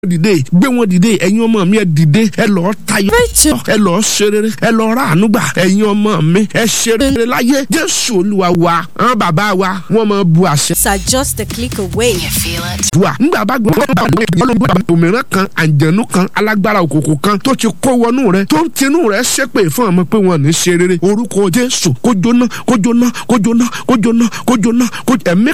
dìde gbé wọn dìde ẹ̀yin ọmọ mi ẹ dìde ẹ lọ́ọ́ tayọ ẹ lọ́ọ́ ṣerere ẹ lọ́ọ́ rà ànúgbà ẹ̀yin ọmọ mi ẹ ṣerere láyé jésù olúwa wa àwọn bàbá wa wọ́n máa bu àṣẹ. It's are just a click away. You feel it? dùà nígbà bá gbọ́n bá àwọn èèyàn ló ń bá òmìnira kan àǹjẹ̀nu kan alágbára òkòkò kan tó ti kó wọnú rẹ tó ń tinú rẹ ṣépè fún ọmọ pé wọn ní ṣe rere orúkọ jésù kó jóná kó jóná kó jóná kó jóná kó jóná kó ẹ̀mí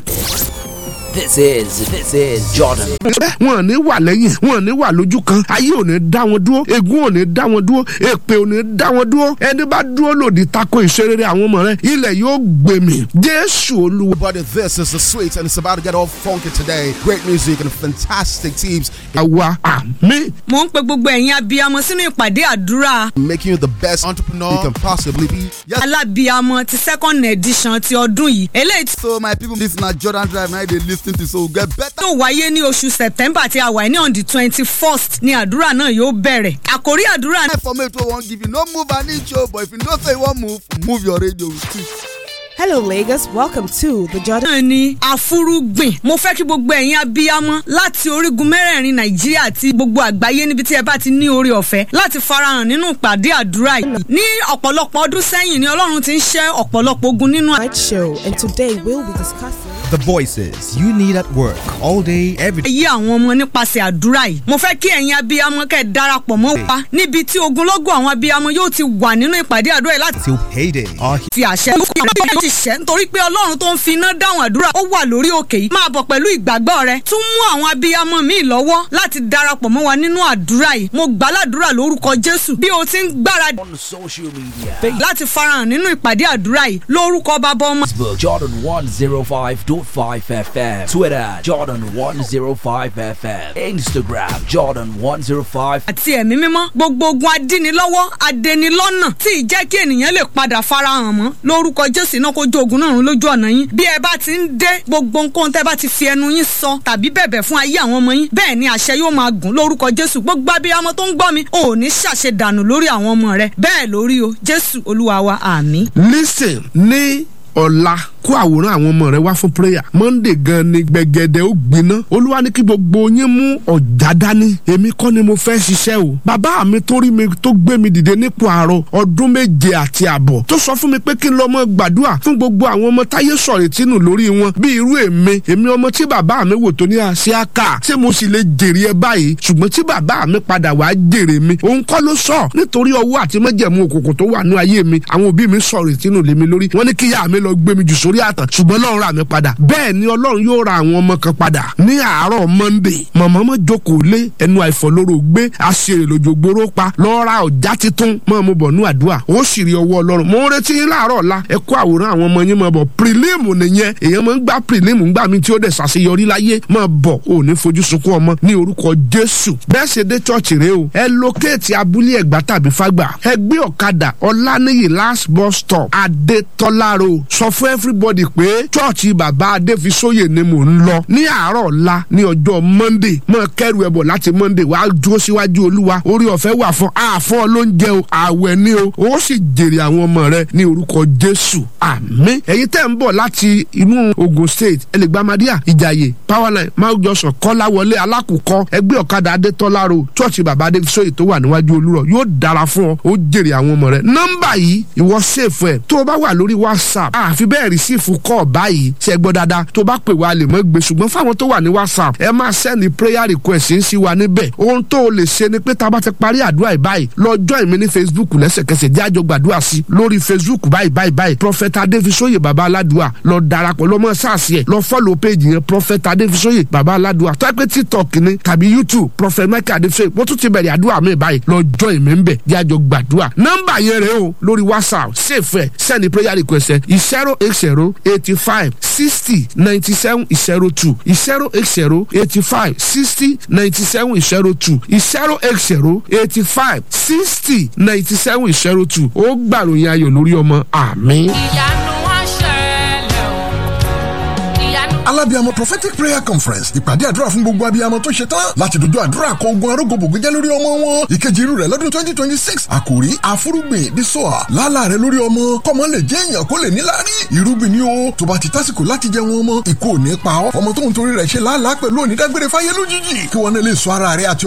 This is this is Jordan. wọn ò ní wà lẹ́yìn wọn ò ní wà lójú kan ayé ò ní dá wọn dúró ègún ò ní dá wọn dúró èpè ò ní dá wọn dúró ẹni bá dúró lòdì tako ìṣerere àwọn ọmọ rẹ ilẹ̀ yóò gbèmí jésù olúwa. Everybody, this is the sweet, and it's about to get all funky today. Great music and fantastic teams àwa àmì mo ń pe gbogbo ẹ̀yin abiyamọ sínú ìpàdé àdúrà making you the best entrepreneur you can possibly be. Yes. alábiyamọ ti second edition ti ọdún yìí eléyìí tí So, my people, this is not Jordan Drive. Now they listen to so get better. yóò wáyé ní oṣù september tí a wà ní on the twenty first ni àdúrà náà yóò bẹ̀rẹ̀ àkórí àdúrà náà For me, to won't give you no move an inch, oh, but if you don't say one move, move your radio. too. Hello, Lagos. Welcome to the Jordan. náà ni àfúrúgbìn mo fẹ́ kí gbogbo ẹ̀yin abiyamọ láti orígun mẹ́rẹ̀ẹ̀rin nàìjíríà àti gbogbo àgbáyé níbi tí ẹ bá ti ní oore ọ̀fẹ́ láti farahàn nínú ìpàdé àdúrà yìí ní ọ̀pọ̀lọpọ̀ ọdún sẹ́yìn ni ọlọ́run ti ń ṣẹ́ ọ̀pọ̀lọpọ̀ ogun nínú Night show, and today we'll be discussing. The voices you need at work all day, every day. ayé àwọn ọmọ nípasẹ̀ àdúrà yìí. mo fẹ́ kí ẹ̀yin abiyamọ kẹ́ ẹ darapọ̀ mọ́ wa níbi tí ogunlọ́gọ̀ àwọn abiyamọ yóò ti wà nínú ìpàdé àdúrà yìí láti till payday. Our fi àṣẹ yóò ti ṣẹ́ nítorí pé ọlọ́run tó ń fi iná dáhùn àdúrà ó wà lórí òkè yìí. máa bọ̀ pẹ̀lú ìgbàgbọ́ rẹ tún mú àwọn abiyamọ míì lọ́wọ́ láti darapọ̀ mọ́ wa nínú àdúrà yìí. mo gbàládùra lórúkọ jésù bí o ti ń gbáradì On social media. láti farahàn nínú ìpàdé àdúrà yìí lórúkọ bàbá ọmọ Facebook Jordan 105.5 FM. Twitter Jordan 105 FM. Instagram Jordan 105 àti ẹ̀mí mímọ́ gbogbo ogun adínilọ́wọ́ adẹnilọ́nà tí ì jẹ́ kí ènìyàn lè padà farahàn mọ́ lórúkọ jésù náà kó jó ogun náà run lójú ọ̀nà yín bí ẹ bá ti ń dé gbogbo nǹkan tẹ́ bá ti fi ẹnu yín sọ tàbí bẹ̀bẹ̀ fún ayé àwọn ọmọ yín bẹ́ẹ̀ ni àṣẹ yóò máa gùn lórúkọ jésù gbogbo abiyamọ tó ń gbọ́ mi ò ní ṣàṣe dànù lórí àwọn ọmọ rẹ bẹ́ẹ̀ lórí o jésù olúwa wa àmín. listen ní ọ̀la kó àwòrán àwọn ọmọ rẹ wá fún prayer monday gan ni gbẹgẹdẹ ó gbiná olúwa ní kí gbogbo yín mú ọ̀já dání èmi kọ́ ni mo fẹ́ ṣiṣẹ́ o bàbá mi tó rí mi tó gbé mi dìde nípò àárọ̀ ọdún méje àti àbọ̀ tó sọ fún mi pé kí n lọ mọ gbàdúrà fún gbogbo àwọn ọmọ táyé sọ̀rọ̀ tínú lórí wọn bí irú èmi èmi ọmọ tí bàbá mi wò tó ní àṣíáká ṣé mo sì lè jèrè ẹ báyìí ṣùgbọ́n tí bàbá mi padà wàá jèrè mi òun kọ́ ló sọ nítorí ọwọ́ àti mẹ́jẹ̀mú òkùnkùn tó wà ní ayé mi àwọn òbí mi sọ̀rọ̀ tínú lé mi lórí wọ́n ní kíyà mi lọ gbé mi jù sórí àtàn ṣùgbọ́n ọlọ́run rà mí padà bẹ́ẹ̀ ni ọlọ́run yóò ra àwọn ọmọ kan padà ní àárọ̀ monday mọ̀mọ́ mọ́ jókòó lé ẹnu àìfọ̀lóró gbé àṣírí lójogbóró pa lọ́ọ́ ra ọ̀já titun mọ́ mo bọ̀ ní àdúrà ó sì rí ọwọ́ ọlọ́run mo ń retí yín láàárọ̀ ọ̀la ẹ kó àwòrán àwọn ọmọ yín mọ́ bọ̀ pírílíìmù nìyẹn èèyàn máa ń gbá pírílíìmù ńgbà mi tí ó dẹ̀ ṣàṣeyọrí láyé mọ́ bọ̀ ò ní fojú sunkún ọmọ ní orúkọ jésù bẹ́ẹ̀ ṣe dé chọ́ọ̀chì rẹ o ẹ lókèétì abúlé ẹ̀gbá tàbí fágbà ẹ gbé ọ̀kadà ọ̀lànìyí last bus stop adétọ́lá road sọ fún everybody pé chọ́ọ̀chì bàbá adéfisóyè ni mò ń lọ ní àárọ̀ ọ̀la ní ọjọ́ monday mọ̀ kẹ́rù ẹ̀bọ̀ láti monday wàá dúró síwájú olúwa orí ọ̀fẹ́ wà fún àfọ́ lóúnjẹ o àwẹ̀ ni o ó sì jèrè àwọn ọmọ rẹ ní orúkọ jésù àmín ẹ̀yin tẹ́ ń bọ̀ láti inú ogun state ẹlẹgbàmádíà ìjàyè powerline mount johnson kọ́láwọlé alákùkọ ẹgbẹ́ ọ̀kadà adétọ́lá road chọ́ọ̀chì bàbá adéfisóyè tó wà níwájú olúrọ̀ yóò dára fún ọ ó jèrè àwọn ọmọ rẹ nọ́mbà yìí ìwọ sèfù ẹ̀ tó o bá wà lórí whatsapp àfi bẹ́ẹ̀ rìsíìfù kọ́ báyìí ṣe gbọ́ dáadáa tó bá pè wá lè mọ́ gbé ṣùgbọ́n fáwọn tó wà ní whatsapp ẹ máa sẹ́ni prayer request ń sí wa níbẹ̀ ohun tó o lè ṣe ni pé tá a bá ti parí àdúrà yìí báyìí lọ join mi ní facebook lẹ́sẹ̀kẹsẹ̀ jẹ́ àjọ gbàdúrà sí lórí facebook báyìí báyìí báyìí prophet adéfisóyè baba aládùá lọ darapọ̀ lọ mọ́ sáàsì ẹ̀ lọ follow page yẹn prophet adéfisóyè baba aládùá tó ẹ pé tiktok ni tàbí youtube prophet michael adéfisóyè wọ́n tún ti bẹ̀rẹ̀ àdúrà mi báyìí lọ join mi ń bẹ̀ jẹ́ àjọ gbàdúrà nọ́mbà yẹn rẹ o lórí whatsapp save ẹ̀ send prayer request ẹ̀ zero eight zero eighty five sixty ninety seven zero two zero eight zero eighty five sixty ninety seven zero two zero eight zero eighty five sixty ninety seven zero two ó gbàròyìn ayọ̀ lórí ọmọ àmín. ìyanu wá ṣẹlẹ̀ o ìyanu alábíàmọ prophetic prayer conference ìpàdé àdúrà fún gbogbo abiyamọ tó ṣe tán láti dojú àdúrà kọ ogun arógbòbògbé jẹ́ lórí ọmọ wọn ìkejì irú rẹ̀ lọ́dún twenty twenty six àkòrí àfúrúgbìn dísọ́à lálà rẹ̀ lórí ọmọ kọ́mọ lè jẹ́ èèyàn kó lè níláárí irúgbìn ni ó tó bá ti tásìkò láti jẹ wọn ọmọ ìkó ò ní pa ọ́ ọmọ tó ń torí rẹ̀ ṣe lálàá pẹ̀lú onídágbére fáyé lójijì kí wọn náà lè sọ ara rẹ̀ àti